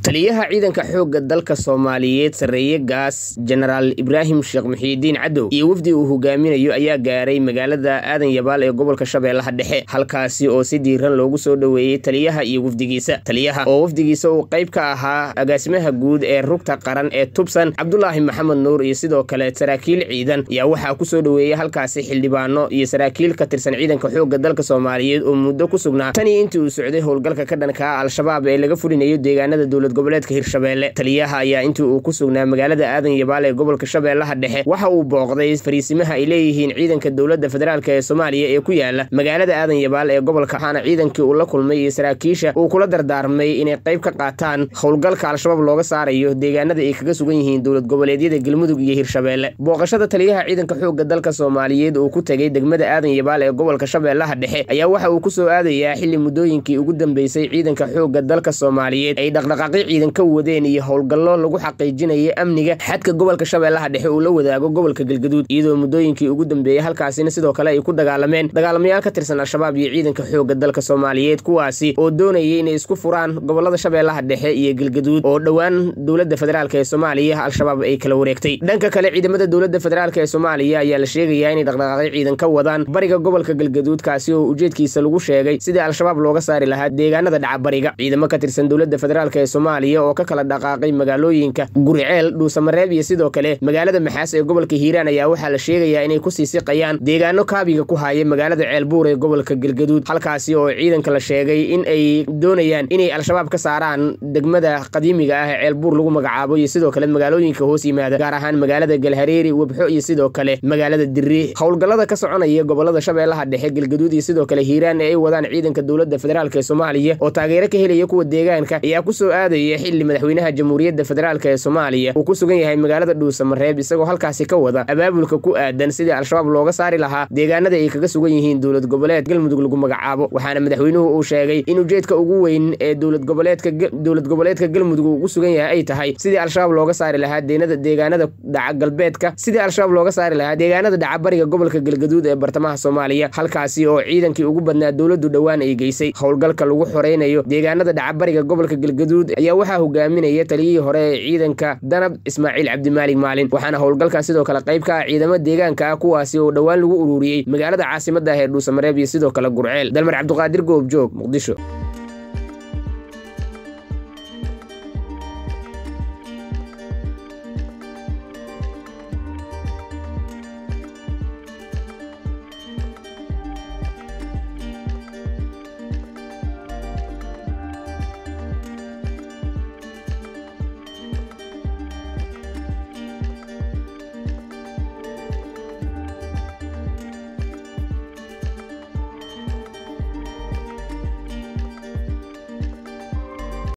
taliyaha ciidanka xoogga dalka soomaaliyeed sarreeye gaas jenaraal ibraahim sheekh muxiidiin cadow iyo wafdi uu hogaaminayo ayaa gaaray magaalada aadan yabaal ee gobolka shabeellaha dhexe halkaasi oo si diiran loogu soo dhoweeyey taliyaha iyo wafdigiisa taliyaha oo wafdigiisa uu qayb ka ahaa agaasimaha guud ee rugta qaran ee tubsan cabdulaahi maxamed nuur iyo sidoo kale saraakiil ciidan ayaa waxaa ku soo dhoweeyey halkaasi xildhibaano iyo saraakiil ka tirsan ciidanka xoogga dalka soomaaliyeed oo muddo ku sugnaa tanii intii uu socday howlgalka ka dhankaa al-shabaab ee laga fulinayo deegaanada dowlad goboleedka hirshabeelle taliyaha ayaa intii uu ku sugnaa magaalada aadan yabaal ee gobolka shabeellaha dhexe waxa uu booqday fariisimaha ay leeyihiin ciidanka dowladda federaalk ee soomaaliya ee ku yaala magaalada aadan yabaal ee gobolka waxaana ciidankii uu la kulmay iyo saraakiisha uu kula dardaarmay inay qayb ka qaataan howlgalka al-shabaab looga saarayo deegaanada ay kaga sugan yihiin dowlad goboleedyada galmudug iyo hirshabeelle booqashada taliyaha ciidanka xoogga dalka soomaaliyeed uu ku tegey degmada aadan yabaal ee gobolka shabeellaha dhexe ayaa waxa uu ku soo aadayaa xili muddooyinkii ugu dambeysay ciidanka xoogga dalka soomaaliyeed ay dhaqdhaqaaqyo ciidan ka wadeen iyo howlgallo lagu xaqiijinaya amniga xadka gobolka shabeellaha dhexe uu la wadaago gobolka galgaduud iyadoo muddooyinkii ugu dambeeyey halkaasina sidoo kale ay ku dagaalameen dagaalamayaal ka tirsan al-shabaab iyo ciidanka xoogga dalka soomaaliyeed kuwaasi oo doonayay inay isku furaan gobolada shabeellaha dhexe iyo galgaduud oo dhowaan dowladda federaalk ee soomaaliya al-shabaab ay kala wareegtay dhanka kale ciidamada dowladda federaalk ee soomaaliya ayaa la sheegayaa inay dhaqdhaqaaqyo ciidan ka wadaan bariga gobolka galgaduud kaasi oo ujeedkiisa lagu sheegay sidii al-shabaab looga saari lahaa deegaanada dhacabariga ciidamo ka tirsan dowladda federaalk ee soomaaliya oo ka kala dhaqaaqay magaalooyinka guriceel dhuusamareeb iyo sidoo kale magaalada maxaas ee gobolka hiiraan ayaa waxaa la sheegayaa inay kusii siqayaan deegaano kaabiga ku haya magaalada ceelbuur ee gobolka galgaduud halkaasi oo ciidanka la sheegay in ay doonayaan inay al-shabaab ka saaraan degmada qadiimiga ah ee ceelbuur lagu magacaabo iyo sidoo kale magaalooyinka hoos yimaada gaar ahaan magaalada galhareeri webxo iyo sidoo kale magaalada diri howlgallada ka soconaya gobolada shabeellaha dhexe galgaduud iyo sidoo kale hiiraan ee ay wadaan ciidanka dowladda federaalk ee soomaaliya oo taageero ka helaya kuwa deegaanka ayaa ku soo aadaya xili madaxweynaha jamhuuriyadda federaalk ee soomaaliya uu ku sugan yahay magaalada dhuusamareeb isagoo halkaasi ka wada abaabulka ku aadan sidii al-shabaab looga saari lahaa deegaanada ay kaga sugan yihiin dowlad goboleed galmudug lagu magacaabo waxaana madaxweynuhu uu sheegay in ujeedka ugu weyn ee dowlad goboleedka dowlad goboleedka galmudug uu ugu sugan yahay ay tahay sidii al-shabaab looga saari lahaa deenada deegaanada dhaca galbeedka sidii al-shabaab looga saari lahaa deegaanada dhaca bariga gobolka galgaduud ee bartamaha soomaaliya halkaasi oo ciidankii ugu badnaa dowladdu dhowaan ay geysay howlgalka lagu xoreynayo deegaanada dhaca bariga gobolka galgaduud ayaa waxaa hogaaminaya taliyihii hore ee ciidanka danab ismaaciil cabdimaalig maalin waxaana howlgalkan sidoo kale qayb ka ah ciidamo deegaanka ah kuwaasi oo dhowaan lagu ururiyey magaalada caasimadda ah ee dhuusamareeb iyo sidoo kale gurceel dalmar cabduqaadir goobjoog muqdisho